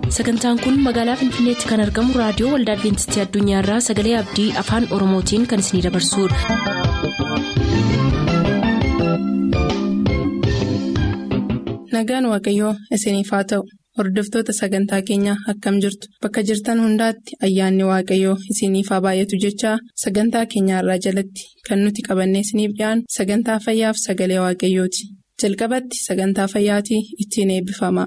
sagantaan kun magaalaa finfinneetti kan argamu raadiyoo waldaa adventistii addunyaarraa sagalee abdii afaan oromootiin kan isinidabarsudha. nagaan waaqayyoo isiniif haa ta'u hordoftoota sagantaa keenyaa akkam jirtu bakka jirtan hundaatti ayyaanni waaqayyoo isiniif haa baay'atu jechaa sagantaa keenyaarraa jalatti kan nuti qabannee isiniif dhiyaanu sagantaa fayyaaf sagalee waaqayyooti jalqabatti sagantaa fayyaatii ittiin eebbifama.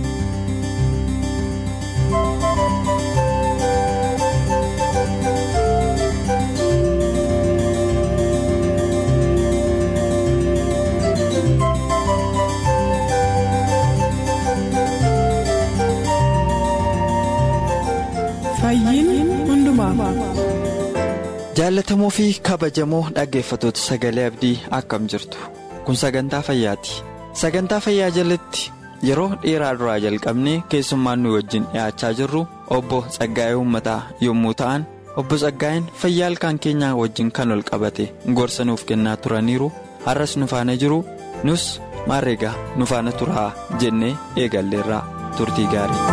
jaallatamoo fi kabajamoo dhaggeeffatoota sagalee abdii akkam jirtu kun sagantaa fayyaati sagantaa fayyaa jalatti yeroo dheeraa duraa jalqabnee keessummaan nu wajjin dhiyaachaa jirru obbo Tsaggaa'ee Uummataa yommuu ta'an obbo Tsaggaa'een fayyaa ilkaan keenyaa wajjin kan ol qabate gorsa nuuf kennaa turaniiru har'as nu faana jiru nus maarreegaa nu faana turaa jennee eegalleerraa turtii gaarii.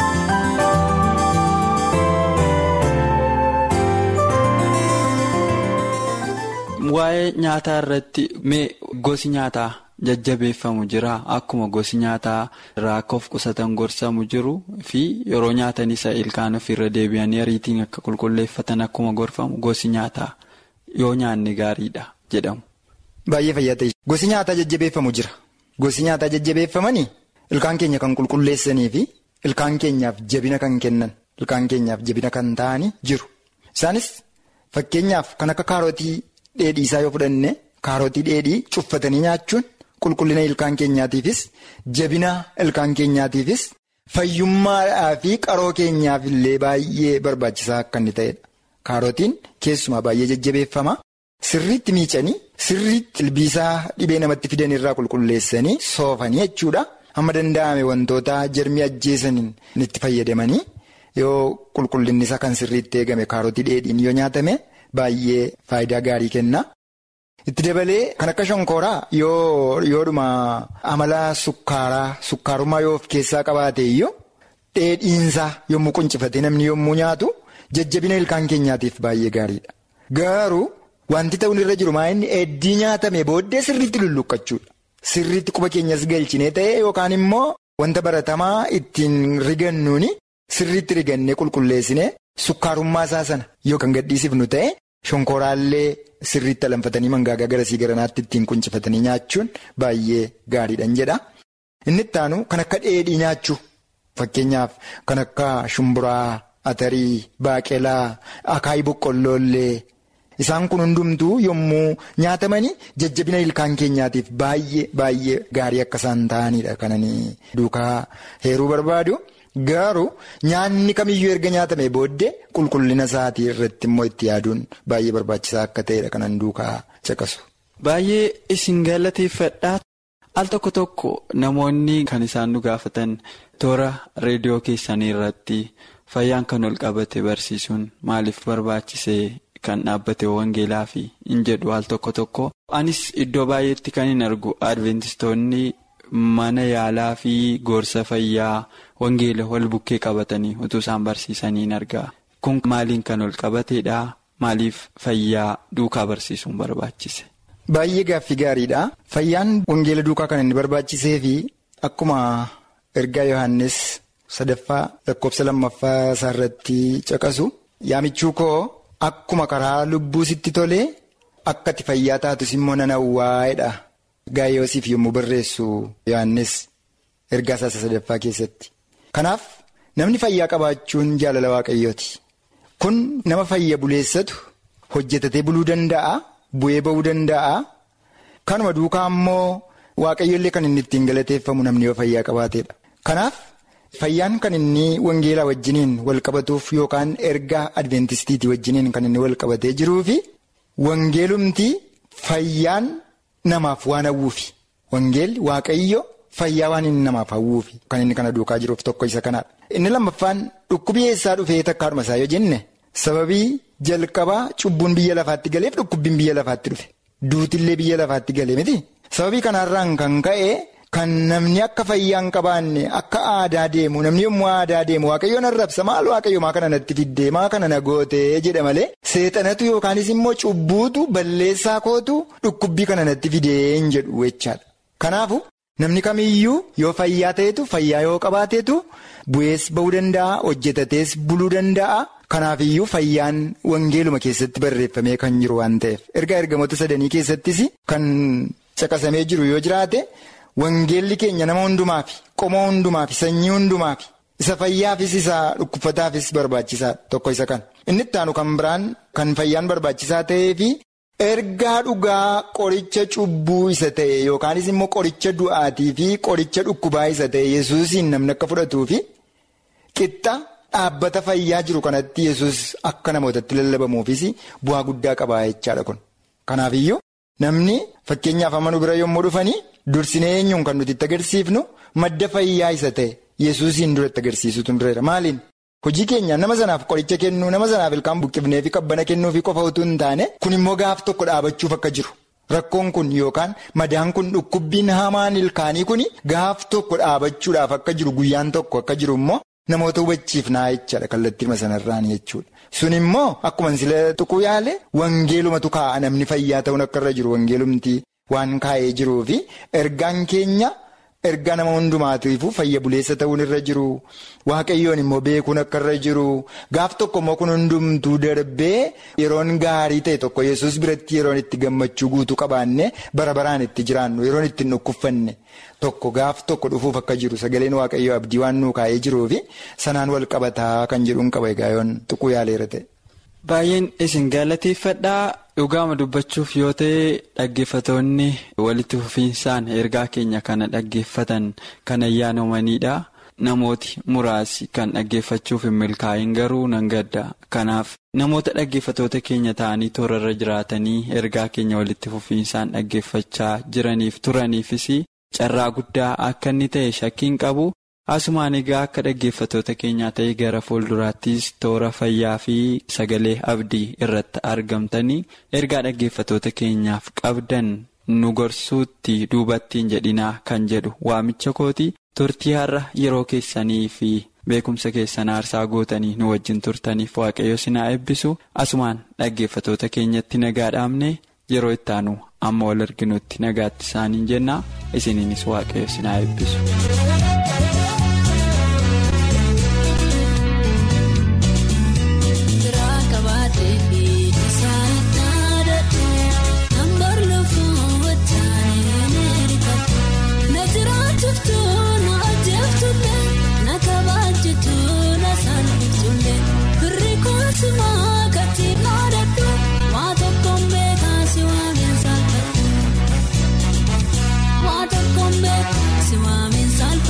waa'ee nyaataa irratti mee gosi nyaataa jajjabeeffamu jira akkuma gosi nyaataa irraa akka of qusatan gorsamu jiru fi yeroo nyaatan isa ilkaan ofirra deebi'anii ariitiin akka qulqulleeffatan akkuma gorfamu gosi nyaataa yoo nyaanne gaariidha jedhamu. Baay'ee fayyaa ta'e gosi nyaataa jajjabeeffamu jira gosi nyaataa jajjabeeffamanii ilkaan keenya kan qulqulleessanii fi ilkaan keenyaaf jabina kan kennan ilkaan keenyaaf jabina kan ta'anii jiru isaanis fakkeenyaaf kan akka kaarotii. Dheedhii isaa yoo fudhanne kaarotii dheedhii cuffatanii nyaachuun qulqullina ilkaan keenyaatiifis jabina ilkaan keenyaatiifis fayyummaadhaa fi qaroo keenyaaf illee baay'ee barbaachisaa akka inni ta'edha. Kaarotiin keessumaa baay'ee jajjabeeffama. Sirriitti miicanii sirriitti ilbiisaa dhibee namatti fidan irraa qulqulleessanii soofanii jechuudha. Hamma danda'ame wantoota jarmii ajjeesaniin itti fayyadamanii yoo qulqullinni isaa kan sirriitti eegame kaarotii dheedhiin yoo nyaatame. Baay'ee faayidaa gaarii kenna. Itti dabalee kan akka shonkooraa yoo yoodhuma amala sukkaaraa sukkaarummaa yoo of keessaa qabaate iyyuu dheedhiinsaa yommuu quncifatee namni yommuu nyaatu jajjabina ilkaan keenyaatiif baay'ee gaariidha. Garuu wanti ta'uun irra jiru maa inni heddii nyaatame booddee sirriitti lulluqachuudha. Sirriitti quba keenyas galchinee ta'e yookaan immoo wanta baratamaa ittiin rigannuuni sirriitti rigannee qulqulleessinee. Sukkaarummaa isaa sana yoo kan gadhiisifnu ta'e shonkooraallee sirriitti alanfatanii mangaagaa garasii garanaatti ittiin quncifatanii nyaachuun baay'ee gaariidhaan jedha. Inni itti aanu kan akka dheedhii nyaachuu fakkeenyaaf kan akka shumburaa, atarii, baaqelaa, akaayii boqqolloollee isaan kun hundumtuu yommuu nyaatamanii jajjabina ilkaan keenyaatiif baay'ee baay'ee gaarii akka isaan ta'anidha kananii duukaa heeruu barbaadu. Garuu nyaanni kamiyyuu erga nyaatame booddee qulqullina isaatii irratti immoo itti yaaduun baay'ee barbaachisaa akka ta'edha kanan duukaa caqasu. Baay'ee isin galateeffadhaa al tokko tokko namoonni kan isaan nu gaafatan toora reediyoo keessanii irratti fayyaan kan ol qabate barsiisuun maaliif barbaachisee kan dhaabbate wangeelaa fi hin jedhu al tokko tokko anis iddoo baay'eetti kan hin argu adventistoonni. Mana yaalaa fi gorsa fayyaa wangeela wal bukkee qabatanii utuu isaan barsiisanii hin argaa. Kun maaliin kan ol qabateedha? Maaliif fayyaa duukaa barsiisuun barbaachise? Baay'ee gaaffii gaariidha. Fayyaan wangeela duukaa kan inni barbaachisee fi akkuma ergaa Yohaannis sadaffaa lakkoofsa lammaffaa isaarratti caqasu yaamichuu koo akkuma karaa lubbuu sitti tolee akka ati fayyaa taatus immoo nan hawwaa'edha. Gaayyoosiif yommuu barreessu Yohaannis ergaa isaa sadaffaa keessatti. Kanaaf namni fayyaa qabaachuun jaalala waaqayyooti. Kun nama fayya buleessatu hojjetatee buluu danda'a, bu'ee ba'uu danda'a. Kanuma duukaa immoo waaqayyoollee kan inni ittiin galateeffamu namni yoo fayyaa qabaateedha. Kanaaf fayyaan kan inni wangeelaa wajjiniin wal qabatuuf yookaan ergaa adventistiitii wajjiniin kan inni wal qabatee jiruu fi wangeelumti fayyaan. Namaaf waan hawwuufi wangeelli waaqayyo fayyaa waan inni namaaf hawwuufi kan inni kana duukaa jiruuf tokko isa kanaadha. Inni lammaffaan dhukkubii eessaa dhufee takkaadhuma isaa yoo jenne sababii jalqabaa cubbuun biyya lafaatti galeef dhukkubbiin biyya lafaatti dhufe duutillee biyya lafaatti galee miti sababii kanarraan kan ka'e kan namni akka fayyaa hin qabaanne akka aadaa deemu namni yommuu aadaa deemu waaqayyoon arrabsa maal waaqayyo maa kana natti fiddee maa kana na gootee jedha malee seexanatu yookaanis immoo cubbuutu balleessaa kootu dhukkubbii kana natti fidee hin jedhu jechaadha. Kanaafu namni kamiyyuu yoo fayyaa ta'etu fayyaa yoo qabaateetu bu'ees bahuu danda'a hojjetatees buluu danda'a. Kanaafiyyuu fayyaan wangeeluma keessatti barreeffamee kan jiru waan ta'eef erga ergamoota sadanii keessattis kan caqasamee jiru yoo jiraate. Wangeelli keenya nama hundumaafi qomoo hundumaafi sanyii hundumaafi isa fayyaafis isa dhukkubsataafis barbaachisaa tokko isa kan inni itti aanu kan biraan kan fayyaan barbaachisaa ta'eefi ergaa dhugaa qoricha cubbuu isa ta'e yookaanis immoo qoricha du'aatii fi qoricha dhukkubaa isa ta'e yesuusiin namni akka fudhatuufi qixxa dhaabbata fayyaa jiru kanatti yesus akka namootatti lallabamuufis bu'aa guddaa qabaa jechaadha kun kanaafiyyuu namni fakkeenyaaf amanuu bira yommuu dhufanii. Dursinee eenyuun kan nuti itti agarsiifnu madda fayyaa isa ta'e yesuusiin duratti agarsiisutu dureera maaliin hojii keenyaan nama sanaaf qoricha kennuu nama sanaaf ilkaan buqqifnee fi qabbana kennuu fi qofa utuu hin taane kun immoo gaaf tokko dhaabachuuf akka jiru rakkoon kun yookaan madaan kun dhukkubbiin hamaan ilkaanii kun gaaf tokko dhaabachuudhaaf akka jiru guyyaan tokko akka jiru immoo namoota hubachiifnaa jechaadha kallattii sanarraan jechuudha. Sun immoo akkuma sila tuquu yaale wangeelumatu kaa'a namni fayyaa ta'uun akka irra jiru wangeelumti. Waan kaa'ee jiruu fi ergaan keenya ergaa nama hundumaatiifuu fayya buleessa ta'uun irra jiru waaqayyoon immoo beekuun akka irra jiru gaaf tokko immoo kun hundumtuu darbee yeroon gaarii ta'e tokko yesus biratti yeroon itti gammachuu guutuu qabaanne bara baraan itti jiraannu yeroon itti hin dhukkubfanne tokko gaaf tokko dhufuuf akka jiru sagaleen waaqayyoo abdii waan nuu kaa'ee jiruu fi sanaan wal qabataa kan jedhuun qaba egaa yoon tuquu yaaleera ta'e. Baay'een isin galateeffadhaa dhugaama dubbachuuf yoo ta'e dhaggeeffatoonni walitti fufiinsaan ergaa keenya kana dhaggeeffatan kan ayyaanomanidha. Namooti muraasi kan dhaggeeffachuuf hin milkaa'in garuu nan gadda. Kanaaf namoota dhaggeeffatoota keenya ta'anii toorarra jiraatanii ergaa keenya walitti fufiinsaan dhaggeeffachaa jiraniif turaniifis carraa guddaa akka inni ta'e shakkiin qabu. Asumaan egaa akka dhaggeeffatoota keenyaa ta'e gara fuulduraattis toora fayyaa fi sagalee abdii irratti argamtanii ergaa dhaggeeffatoota keenyaaf qabdan nu gorsuutti duubattiin jedhinaa kan jedhu waamicha kooti turtii har'a yeroo keessanii fi beekumsa keessan aarsaa gootanii nu wajjin turtaniif waaqayyo sinaa eebbisu asumaan dhaggeeffatoota keenyatti nagaa dhaabne yeroo ittaanu amma wal arginutti nagaatti isaaniin jenna isiniinis waaqayyo sinaa eebbisu. Siwaamin saal.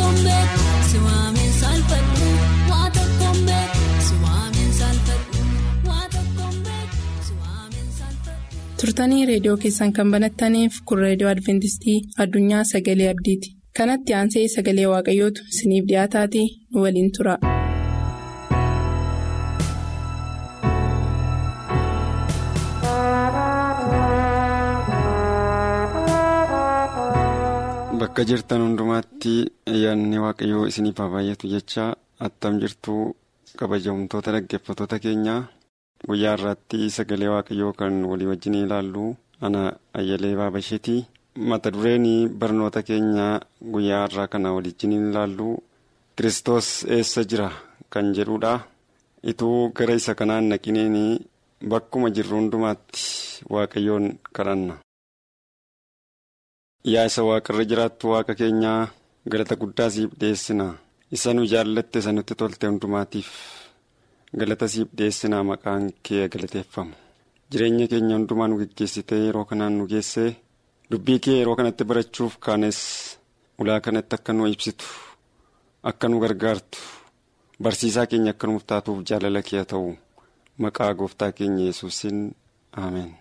tokkoon beeku si waameen saalfadhu waa tokkoon beeku si waameen saalfadhu waa tokkoon beeku si waameen saalfadhu. turtanii reediyoo keessan kan banattaniif kun reediyoo adventistii addunyaa sagalee abdiiti kanatti aansee sagalee waaqayyootu isiniif dhiyaataatii nu waliin tura. Bakka jirtan hundumaatti ayyaanni waaqayyoo isiniif haa baay'atu jecha attam jirtu kabajamtoota dhaggeeffattoota keenya guyyaa irratti sagalee waaqayyoo kan walii wajjin ilaallu ana ayyalee baabasheeti mata dureen barnoota keenya guyyaa irraa kana waliin ilaallu kiristoos eessa jira kan jedhudha ituu gara isa kanaan naqineen bakkuma jirru hundumaatti waaqayyoon kadhanna. Yaa isa waaqarra jiraattu waaqa keenyaa galata guddaa siif dhiyeessina isa nu jaallatte isa nutti tolte hundumaatiif galata siif dhiyeessina maqaan kee galateeffamu jireenya keenya hundumaa nu geggeessitee yeroo kanaan nu geessee dubbii kee yeroo kanatti barachuuf kaanes ulaa kanatti akka nu ibsitu akka nu gargaartu barsiisaa keenya akka nuuf taatuuf jaalala kee haa ta'u maqaa gooftaa keenya yesuusin ameen.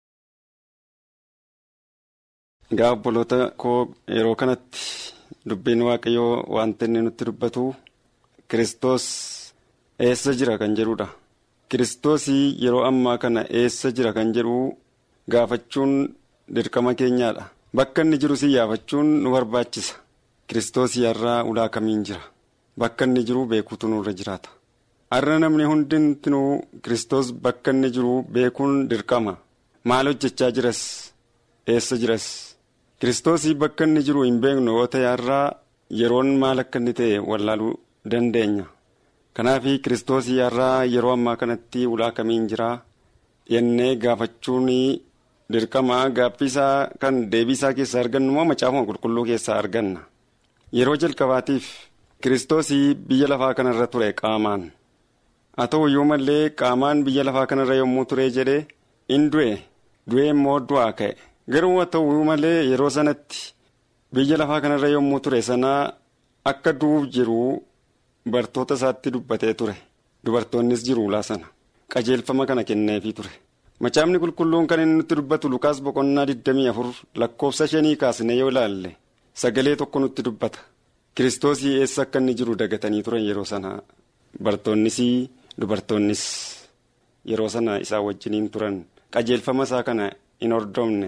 Egaa obboloota koo yeroo kanatti dubbiin waaqayyoo wanta inni nutti dubbatu Kiristoos eessa jira kan jedhudha. Kiristoosii yeroo ammaa kana eessa jira kan jedhu gaafachuun dirqama keenyaadha. Bakka inni jiru si yaafachuun nu barbaachisa. Kiristoosii har'aa ulaa kamiin jira. Bakka inni jiru beekuutu nurra jiraata. Har'a namni hundinuu Kiristoos bakka inni jiru beekuun dirqama. Maal hojjechaa jiras? Eessa jiras? Kiristoosii bakka inni jiru hin beeknu yoo ta'e har'aa yeroon maal akka inni ta'e wallaaluu dandeenya. Kanaaf Kiristoosii har'aa yeroo ammaa kanatti ulaa kamiin jira jennee gaafachuun dirqama gaaffiisaa kan deebiisaa keessaa argannu moo macaafuma qulqulluu keessaa arganna. Yeroo jalqabaatiif Kiristoosii biyya lafaa kanarra ture qaamaan. Haa ta'u iyyuu malee qaamaan biyya lafaa kanarra yommuu ture jedhee in du'e du'e immoo du'aa ka'e. Garuu haa ta'u malee yeroo sanatti biyya lafaa kanarra yommuu ture sanaa akka du'uuf jiru bartoota isaatti dubbatee ture. Dubartoonnis jiru ulaa sana. Qajeelfama kana kenneefii ture. Macaafni qulqulluun kan inni nutti dubbatu Lukaas boqonnaa 24 lakkoofsa shanii kaasne yoo ilaalle sagalee tokko nutti dubbata. Kiristoosii eessa akka inni jiru dagatanii turan yeroo sana bartoonnis dubartoonnis yeroo sana isaa wajjiniin turan qajeelfama isaa kana hin hordofne.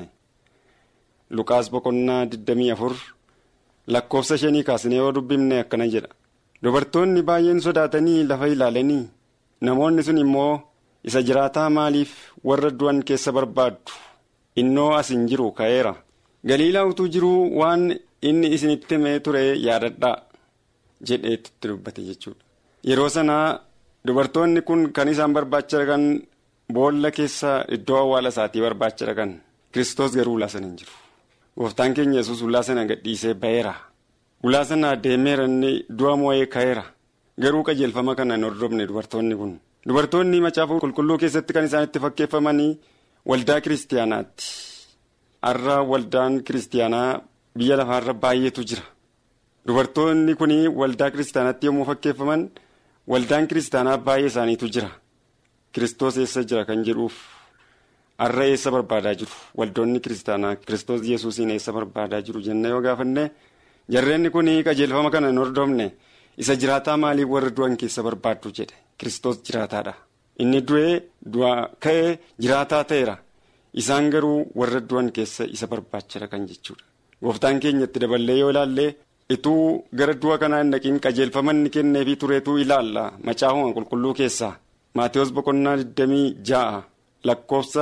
Lukaas boqonnaa 24 lakkoofsa shanii kaasnee yoo dubbifne akkana jedha. Dubartoonni baay'een sodaatanii lafa ilaalanii namoonni sun immoo isa jiraataa maaliif warra du'an keessa barbaaddu innoo as hin jiru ka'eera. Galiilaa utuu jiruu waan inni isinitti himee ture yaadadhaa jedheetti dubbate jechuudha. Yeroo sanaa dubartoonni kun kan isaan barbaacha dhaqan boolla keessa iddoo awwaala isaatii barbaacha dhaqan Kiristoos garuu ulaa sana hin jiru. Gooftaan keenya yesus ulaa sana gadhiisee ba'eera. Ulaa sana deemeera inni du'a moo'ee ka'eera. Garuu qajeelfama kana hin hordofne dubartoonni kun. Dubartoonni macaafa qulqulluu keessatti kan isaan itti fakkeeffamanii waldaa kiristaanaatti. Har'a waldaan kiristaanaa biyya lafaarra baay'eetu jira. Dubartoonni kun waldaa kiristaanaatti yommuu fakkeeffaman waldaan kiristaanaa baay'ee isaaniitu jira. Kiristoos eessa jira kan jedhuuf har'a eessa barbaadaa jiru waldoonni kiristaanaa Kiristoos yesuusiin eessa barbaadaa jiru jennee yoo gaafanne jarreenni kun qajeelfama kana hin hordofne isa jiraataa maaliif warra du'an keessa barbaaddu jedhe Kiristoos jiraataadha. Inni du'ee du'a ka'ee jiraataa ta'eera. Isaan garuu warra du'an keessa isa barbaachara kan jechuudha. Gooftaan keenya itti daballee yoo ilaalle ituu gara du'a kanaa hin dhaqiin qajeelfamanni kenneefii tureetuu ilaalla macaafuma qulqulluu keessaa. Maatiyus boqonnaa 26 lakkoofsa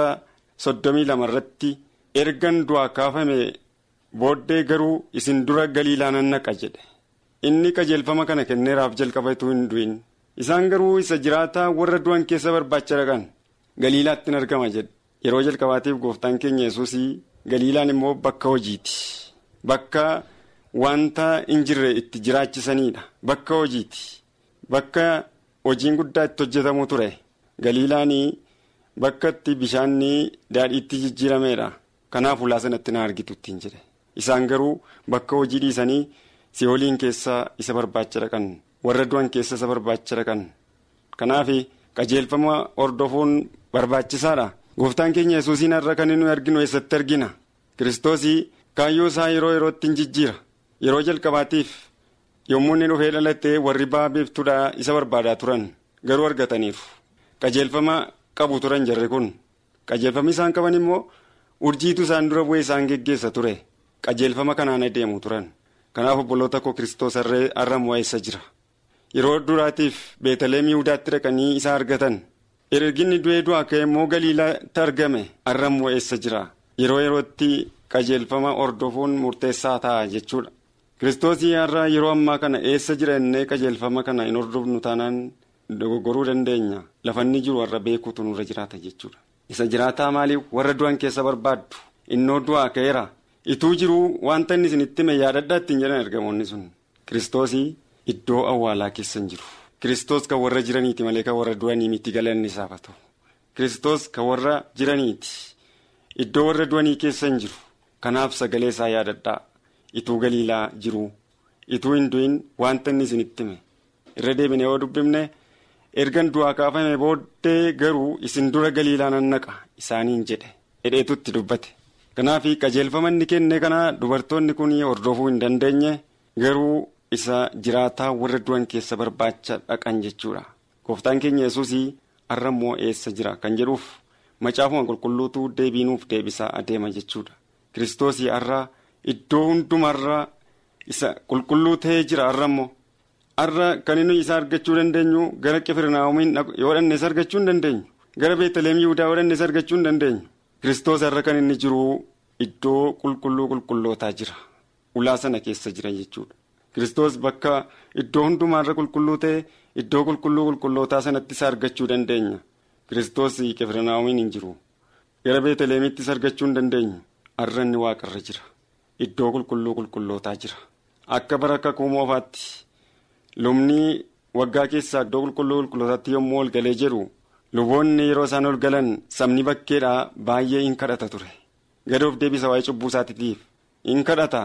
32 irratti ergan du'aa kaafame booddee garuu isin dura galiilaa nan naqa jedhe. Inni qajeelfama kana kenneeraaf jalqaba ituu hin du'in. Isaan garuu isa jiraataa warra du'an keessa barbaacha dhaqan galiilaatti hin argama jedhe. Yeroo jalqabaatiif gooftaan keenya yesuusii galiilaan immoo bakka hojiiti. Bakka wanta hin jirre itti jiraachisanidha. Bakka hojiiti. Bakka hojiin guddaa itti hojjetamu ture. Galiilaanii bakka itti bishaanni daadhiitti jijjiirameedha. Kanaaf ulaa sanatti na argitu ittiin jedhe. Isaan garuu bakka hojii dhiisanii si'ooliin keessaa isa barbaacha dhaqan warra du'an keessa isa barbaacha dhaqan kanaaf qajeelfama hordofuun barbaachisaadha gooftaan keenya yesuusiin har'a kan nuyi arginu eessatti argina kiristoosii kaayyoo isaa yeroo yerootti hin jijjiira yeroo jalqabaatiif yommuu inni dhufee dhalatee warri ba'a biiftuudhaa isa barbaadaa turan garuu argataniiru qajeelfama qabu turan jarri kun qajeelfamni isaan qaban immoo urjiitu isaan dura bu'ee isaan geggeessa ture qajeelfama kanaan adeemu turan kanaaf obboloota koo kiristoos har'a immoo eessa jira yeroo duraatiif beetaleem yihudaatti dhaqanii isa argatan erginni du'ee du'aa ka'e immoo galiilaatti argame har'a immoo eessa jira yeroo yerootti qajeelfama hordofuun murteessaa ta'a jechuudha. kiristoosii har'a yeroo ammaa kana eessa jira innee qajeelfama kana hin hordofnu taanaan dogoggoruu dandeenya lafanni jiru warra beekuutu nurra jiraata jechuudha. isa jiraataa maaliif warra du'an keessa barbaaddu innoo du'aa ka'eera ituu jiruu wanta inni isinitti hime yaadadhaa ittiin jedhan ergamoonni sun kiristoosii iddoo awwaalaa keessa hin jiru. kiristoos kan warra jiraniiti malee kan warra du'anii miti galanni isaaf haa ta'u kiristoos kan warra jiraniiti iddoo warra du'anii keessa hin jiru kanaaf sagalee isaa yaadadhaa. ituu galiilaa jiru ituu hin du'in wanta inni isinitti hime irra deebine yoo dubbifne ergan du'aa kaafame booddee garuu isin dura galiilaa nan naqa isaaniin jedhe hidheetutti dubbate kanaaf qajeelfama inni kenne kana dubartoonni kun hordofuu hin dandeenye garuu isa jiraataa warra du'an keessa barbaacha dhaqan jechuudha gooftaan keenya yesuusii har'a immoo eessa jira kan jedhuuf macaafuma qulqulluutu deebiinuuf deebisaa adeema jechuudha kiristoosii har'a. Iddoo hundumarra isa qulqulluu ta'ee jira har'a immoo har'a kan inni isa argachuu dandeenyu gara qifirnaamumiin yoo dhanne isa argachuu hin dandeenyu gara beetaleem yihudaa yoo dhanne isa argachuu hin dandeenyu kiristoos har'a kan inni jiru iddoo qulqulluu qulqullootaa jira ulaa sana keessa jira jechuudha kiristoos bakka iddoo hundumaarra qulqulluu ta'e iddoo qulqulluu qulqullootaa sanatti isa argachuu dandeenya kiristoos qifirnaamumiin hin jiru gara beetaleemitti isa argachuu hin dandeenyu har'a inni waaqarra jira. Iddoo qulqulluu qulqullootaa jira akka bara akka kuumoofaatti lubni waggaa keessaa iddoo qulqulluu qulqullootaatti yommuu ol galee jedhu luboonni yeroo isaan ol galan sabni bakkeedhaa baay'ee in kadhata ture gadoof deebisa waa'ee cubbuu isaatiif in kadhata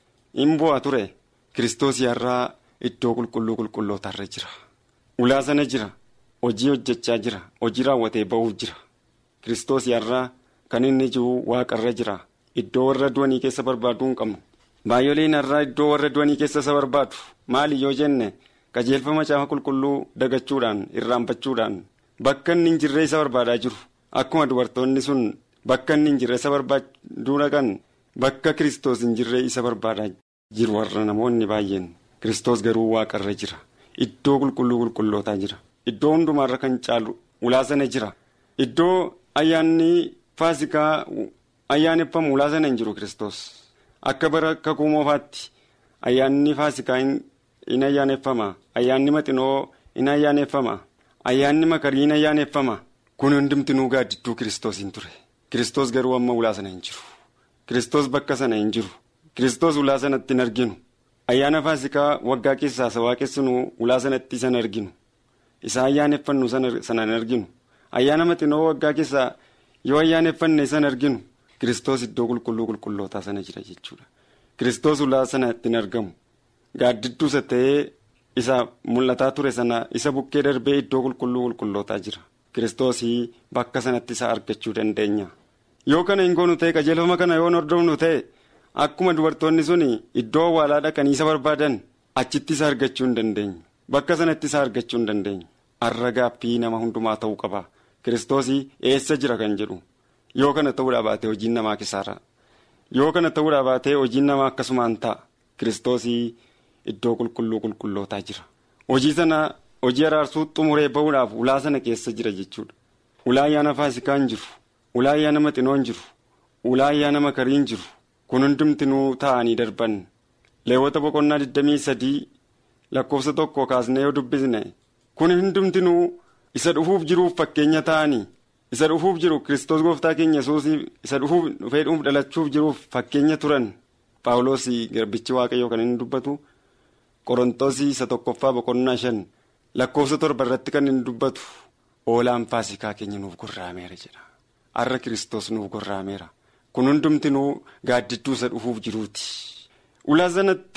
in bu'a ture kiristoos har'aa iddoo qulqulluu qulqullootaarra jira ulaa sana jira hojii hojjechaa jira hojii raawwatee ba'uuf jira kiristoos har'aa kan inni jiru waaqarra jira. Iddoo warra du'anii keessa barbaaduu hin qabnu baay'oleen har'aa iddoo warra du'anii keessa isa barbaadu maali yoo jenne qajeelfama macaafa qulqulluu dagachuudhaan irraanfachuudhaan bakka inni hin jirre isa barbaadaa jiru akkuma dubartoonni sun bakka inni hin jirre isa barbaaduu dhaqan bakka kiristoos hin jirre isa barbaadaa jiru warra namoonni baay'een kiristoos garuu waaqarra jira iddoo qulqulluu qulqullootaa jira iddoo hundumaarra kan caalu ulaa sana jira iddoo ayyaanni faasikaa. ayyaaneffamu ulaa sana hin jiru kiristoos akka bara kakuu moofaatti ayyaanni faasikaa in ayyaaneffama ayyaanni maxinoo in ayyaaneffama ayyaanni makarii in ayyaaneffama kun hundumtinuu gaaddidduu kiristoos hin ture kiristoos garuu amma ulaa sana hin jiru kiristoos bakka sana hin jiru kiristoos ulaa sanatti hin arginu ayyaana faasikaa waggaa keessaa isa waaqessinu ulaa sanatti isa hin arginu isa ayyaaneffannu sana hin arginu ayyaana maxinoo waggaa keessaa yoo ayyaaneffanne isa hin arginu. Kiristoos iddoo qulqulluu qulqullootaa sana jira jechuudha. Kiristoos ulaa sana ittiin argamu. Gaaddidduu isa ta'ee isa mul'ataa ture sana isa bukkee darbee iddoo qulqulluu qulqullootaa jira. Kiristoosii bakka sanatti isa argachuu dandeenya. Yoo kana hin goonu ta'e qajeelfama kana yoo hordofnu ta'e akkuma dubartoonni sun iddoo awwaalaa dhaqanii isa barbaadan achitti isa argachuu hin dandeenyu. Bakka sanatti isa argachuu hin dandeenyu. Har'a gaaffii nama hundumaa ta'uu qaba. Kiristoosii eessa jira kan jedhu. Yoo kana ta'uudhaa baatee hojiin namaa kisaara. Yoo kana ta'uudhaa baatee hojiin namaa akkasumaan ta'a. Kiristoosii iddoo qulqulluu qulqullootaa jira. Hojii sana hojii araarsuu xumuree bahuudhaaf ulaa sana keessa jira jechuudha. Ulaa ayyaana faasikaa hin jiru. Ulaa ayyaana maxinoo hin jiru. Ulaa ayyaana makarii hin jiru. Kun hundumtinuu taa'anii darban. Leewwata boqonnaa 23 lakkoofsa tokko kaasnee yoo dubbisne kun hundumtinuu isa dhufuuf jiruuf fakkeenya ta'anii. isa dhufuuf jiru kiristoos gooftaa keenya yesuusii isa dhufuuf dhufee dhuuf dhalachuuf jiruuf fakkeenya turan paawuloos garbichi waaqayyoo kan inni dubbatu qorontoosii isa tokkoffaa boqonnaa shan lakkoofsa torba irratti kan inni dubbatu oolaan faasikaa keenya nuuf gorraameera jedha har'a kiristoos nuuf gorraameera kun hundumtinuu gaaddidduu isa dhufuuf jiruuti ulaa sanatti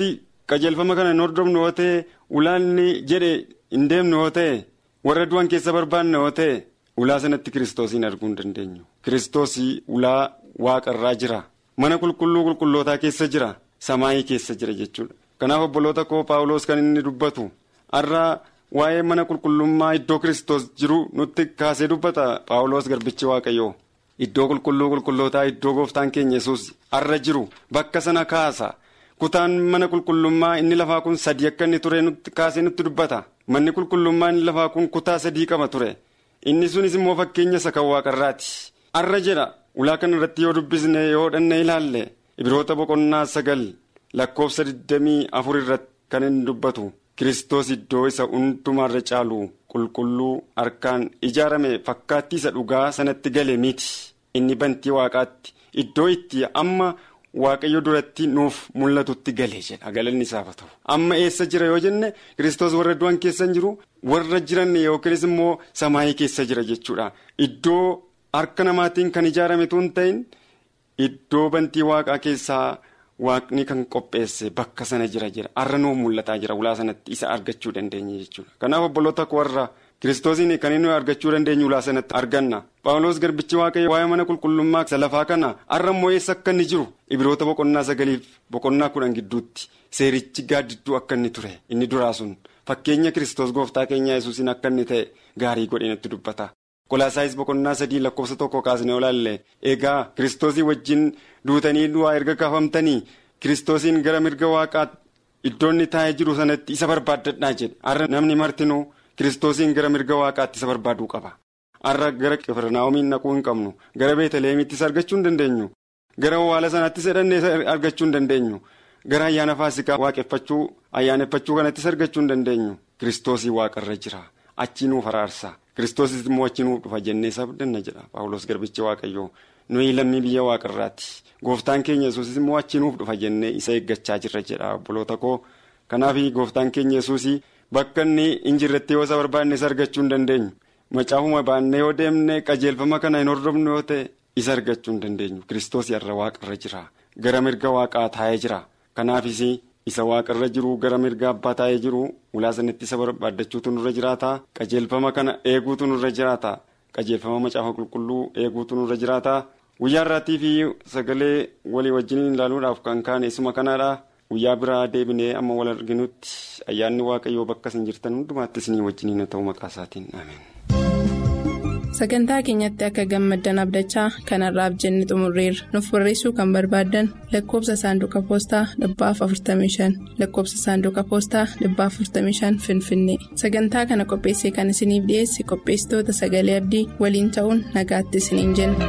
qajeelfama kana hin hordofnu yoo ta'e ulaanni jedhe hin deemnu yoo ta'e warra du'an keessa barbaanne yoo ta'e ulaa sanatti kiristoosiin arguu hin dandeenyu. Kiristoosii ulaa waaqarraa jira. Mana qulqulluu qulqullootaa keessa jira. Samaayii keessa jira jechuudha. Kanaaf obboloota koo Paawuloos kan inni dubbatu har'a waa'ee mana qulqullummaa iddoo kiristoos jiru nutti kaasee dubbata Paawuloos garbichi waaqayyoo. Iddoo qulqulluu qulqullootaa iddoo gooftaan keenya yesus har'a jiru bakka sana kaasa. Kutaan mana qulqullummaa inni lafaa kun sadii akka inni ture kaasee nutti dubbata. Manni qulqullummaa inni lafaa kun kutaa sadii qaba ture. Inni sunis immoo fakkeenya isa kan waaqarraati. Har'a jedha ulaa kana irratti yoo dubbisne yoo dhanne ilaalle ibiroota boqonnaa sagal lakkoofsa 24 irratti kan inni dubbatu. Kiristoos iddoo isa hundumaarra caalu qulqulluu harkaan ijaarame fakkaattii isa dhugaa sanatti gale miti. Inni bantii waaqaatti iddoo itti amma waaqayyo duratti nuuf mul'atutti galee jedha galanni isaaf haa ta'u. Amma eessa jira yoo jenne Kiristoos warra du'an keessa hin jiru warra jiran yookiinis immoo samaayii keessa jira jechuudha. Iddoo harka namaatiin kan ijaarame tun ta'in iddoo bantii waaqaa keessaa. Waaqni kan qopheesse bakka sana jira jira har'a nuuf mul'ataa jira ulaa sanatti isa argachuu dandeenya jechuudha. Kanaaf obboloota warra kiristoosiin kan inni argachuu dandeenyu ulaa sanatti arganna. Paawuloos garbichi waaqayyo waa'ee mana qulqullummaa isa lafaa kana har'a immoo eessa akka inni jiru ibiroota boqonnaa sagaliif boqonnaa kudhan gidduutti seerichi gaaddidduu akka inni ture inni duraa sun fakkeenya kiristoos gooftaa keenya yesuusiin akka inni ta'e gaarii godhee nutti dubbata. Kolaasaayis boqonnaa sadii lakkoofsa tokko kaasnee olaalle egaa kiristoosii wajjin duutanii du'aa erga kaafamtanii kiristoosiin gara mirga waaqaa iddoonni taa'ee jiru sanatti isa barbaaddadhaa jedhe har'a namni martinuu kiristoosiin gara mirga waaqaatti isa barbaaduu qaba. Har'a gara qifirnaawomiin naquu hin qabnu gara beetaleemittis argachuu hin dandeenyu gara waala sanaattis hidhannee argachuu hin dandeenyu gara ayyaana faasikaa waaqeffachuu ayyaaneffachuu kanattis argachuu hin dandeenyu kiristoosii waaqarra jira achi nuuf araarsa. Kiristoosis immoo achi nuuf dhufa jennee sabdanna jedha Paawuloos garbichi waaqayyoo nuyi lammii biyya waaqarraati gooftaan keenya yesuusis immoo achi nuuf dhufa jennee isa eeggachaa jirra jedha obboloota koo kanaaf gooftaan keenya yesuusii bakka inni hin jirretti yoo isa barbaanne isa argachuu hin dandeenyu macaafuma baannee yoo deemne qajeelfama kana hin hordofnu yoo ta'e isa argachuu hin dandeenyu kiristoos irra waaqarra jira gara mirga waaqaa taa'ee jira kanaafis. isa waaqarra jiru gara mirga abbaa taa'ee jiru ulaa sanatti isa barbaaddachuutu nurra jiraata qajeelfama kana eeguutu nurra jiraata qajeelfama macaafa qulqulluu eeguutu nurra jiraata guyyaa irraatii fi sagalee walii wajjin ilaaluudhaaf kan kaane isuma kanaadha guyyaa biraa deebinee amma wal arginutti ayyaanni waaqayyoo bakka isin jirtan hundumaatti isinii wajjiniin ta'u maqaa isaatiin ameen. sagantaa keenyatti akka gammaddan abdachaa kanarraaf jenne xumurreerra nuuf barreessuu kan barbaaddan lakkoobsa saanduqa poostaa dhibbaaf 45 lakkoobsa saanduqa poostaa dhibbaaf 45 finfinnee sagantaa kana qopheessee kan isiniif dhiyeesse qopheessitoota sagalee abdii waliin ta'uun nagaatti isiniin jenna.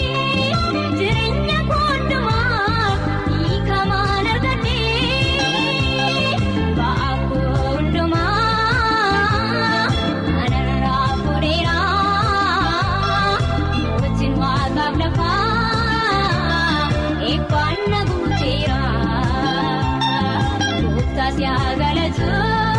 Jireenya koondumaa hiikamaan argannee. yaa galatu.